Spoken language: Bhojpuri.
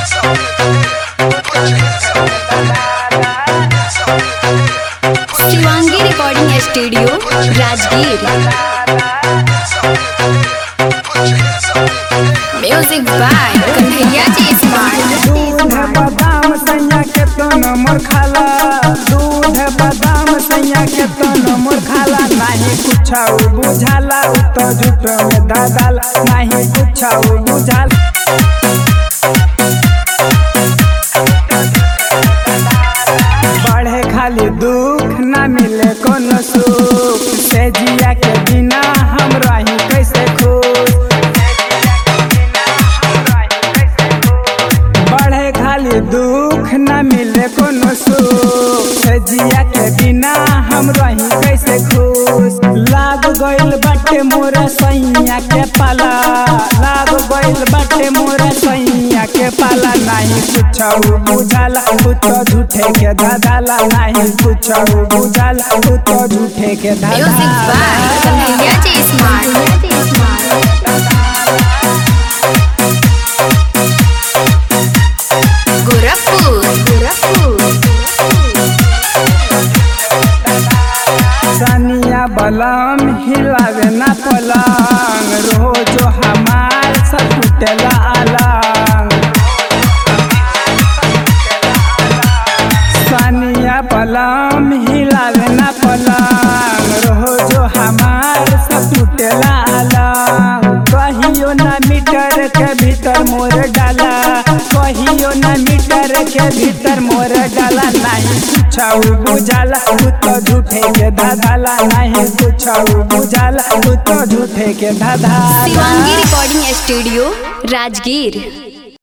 Shivangi recording studio Rajgir music by Kanhaiya ji smart दूध बादाम सैया के तो नमर खाला दूध बादाम सैया के तो नमर खाला नहीं कुछ बुझाला उ तो झूठ में दादाला नहीं कुछ बुझाला बढ़े खाली दुख ना मिले कोनो सुख से जिया के बिना हम रही कैसे खुश बढ़े खाली दुख न मिले कोनो सुख से जिया के बिना हम रही कैसे खुश लाग गइल बाटे मोरे सैया के पाला लाग गइल बाटे मोरे सैया के पाला नहीं कुछ बुझाला उ तो झूठे के दादाला नहीं कुछ बुझाला उ तो झूठे के म्यूजिक बाय दादाला कन्हैया जी स्मार्ट गोरखपुर गोरखपुर सनिया बलम हिलावे ना पलंग रोजो हमार सब टूटेला अलंग सनिया बलम हिलावे ना पलंग रोजो हमार सब टूटेला अलंग कहियो ना मीटर के भीतर मोर डाला कहियो ना मीटर के भीतर मोर डाला नहीं कुछ बुझाला उ तो झूठे के धाधाला नहीं कुछ बुझाला उ तो झूठे के धाधाला शिवांगी रिकॉर्डिंग स्टूडियो राजगीर